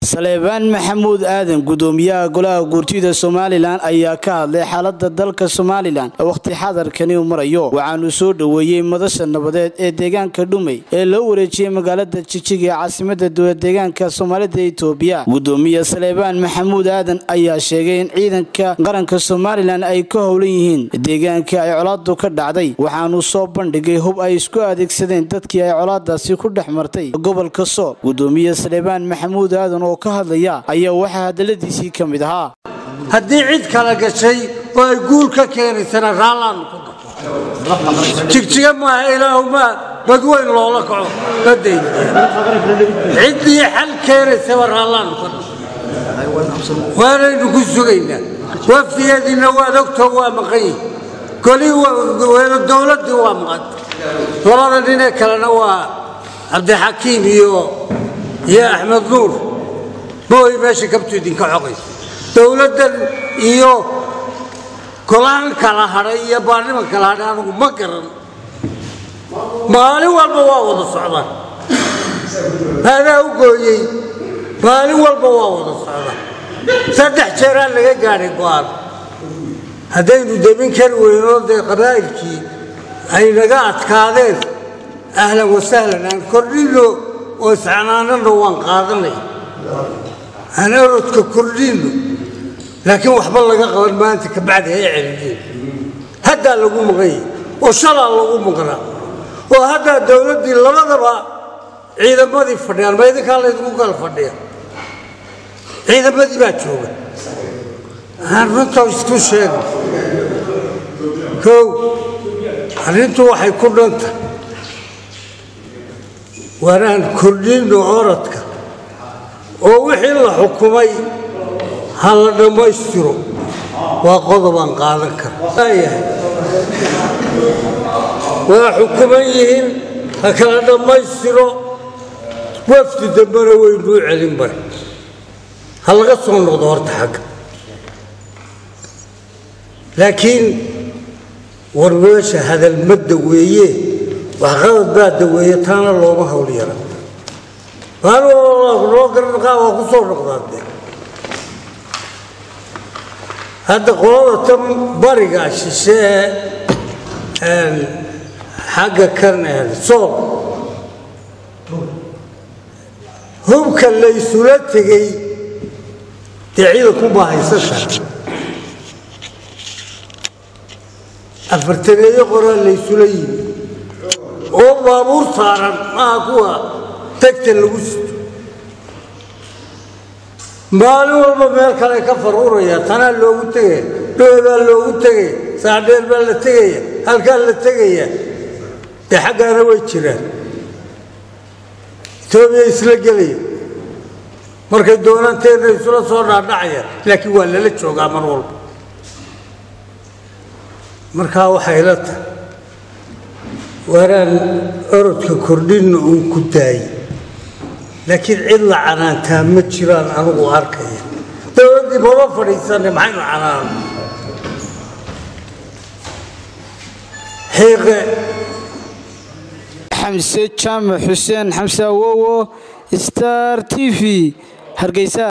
saleebaan maxamuud aadan gudoomiyaha golaha guurtida somalilan ayaa ka hadlay xaalada dalka somalilan wakhti xadarkani u marayo waxaanu soo dhoweeyey madasha nabadeed ee deegaanka dhumey ee loo wareejiyey magaalada jijig ee caasimada dowladeegaanka soomaalida itoobiya gudoomiye saleebaan maxamuud aadan ayaa sheegay in ciidanka qaranka somalilan ay ka howlan yihiin deegaanka ay colaadu ka dhacday waxaanu soo bandhigay hub ay isku adeegsadeen dadkii ay colaadaasi ku dhex martay gobolka sool gudoomiye saleebaan maxamuud aadan oo ka hadlaya ayaa waxaa hadaladiisii ka mid ahaa haddii cid kala gashay oo ay guul ka keenaysana raallaannu ku gabo jigjiga maaha ilaahuma badweyn loola kaco badayn ciddii xal keenaysaba raallaannu ka gabo waanaynu ku sugaynaa wafdigeediinna waad ogtoo waa maqan yihi golihii dowladdii waa maqanta labada ninee kalena waa cabdixakiim iyo iyo axmed nuur mooy meesha kabtu idinka xogaysa dowladdan iyo golaan kala hadhay iyo baarniman kala hadhay anugu ma garan maalin walba waa wada socdaan adaa u gooyey maalin walba waa wada socdaan saddex jeeraa laga gaadhay go'aan haddaynu demin kari weynoo dee qabaa'ilkii ay naga adkaadeen ahlan wasahlan aan kordhinno oo iscanaanano waan qaadanay aan orodka kordhinno laakiin waxba laga qaban maanta kabacdi hay celiyeen haddaa lagu maqanyay oo shalaa lagu maqnaa oo haddaa dowladdii labadaba ciidamadii fadhiyaan ma idinkaa laydinku kala fadhiya ciidamadii baa jooga aan runta isku sheega kow arrintu waxay ku dhanta waanaan kordhinno orodka oo wixii la xukumay ha la dhammaystiro waa qodobaan qaadan kara waa xukuman yihiin ha kala dhammaystiro wafdi dambena weynuu celin bare ha laga soo noqdo horta xagga laakiin war meesha hadalma daweeye waxqabad baa daweeye taana looma hawl yara noo garanaqaa waa ku soo noqdaade hadda qolada tan bariga shishe ee xagga kan sool hubka laysula tegey dee ciidankunbaa haysan kara afartaneeyo qoraa laysula yimi oo baabuur saaran maaha kuwa tagta lagu sito maalin walba meel kale ka faruuraya tanaa loogu tegaya dhoobaa loogu tegaya saadheer baa la tegaya halkaa la tegaya dee xaggaana way jiraan etoobiya isla gelaya markay doonanteenna isula soo dhaadhacayaan laakiin waa lala joogaa mar walba markaa waxay la tahay waaraan orodka kordhinna uun ku daayay laakiin cid la canaantaa ma jiraan anugu arkaya dowladdii mama fadhiisanne maxaynu canaana xiiqe xamse jaamac xuseen xamse awowo star t v hargeysa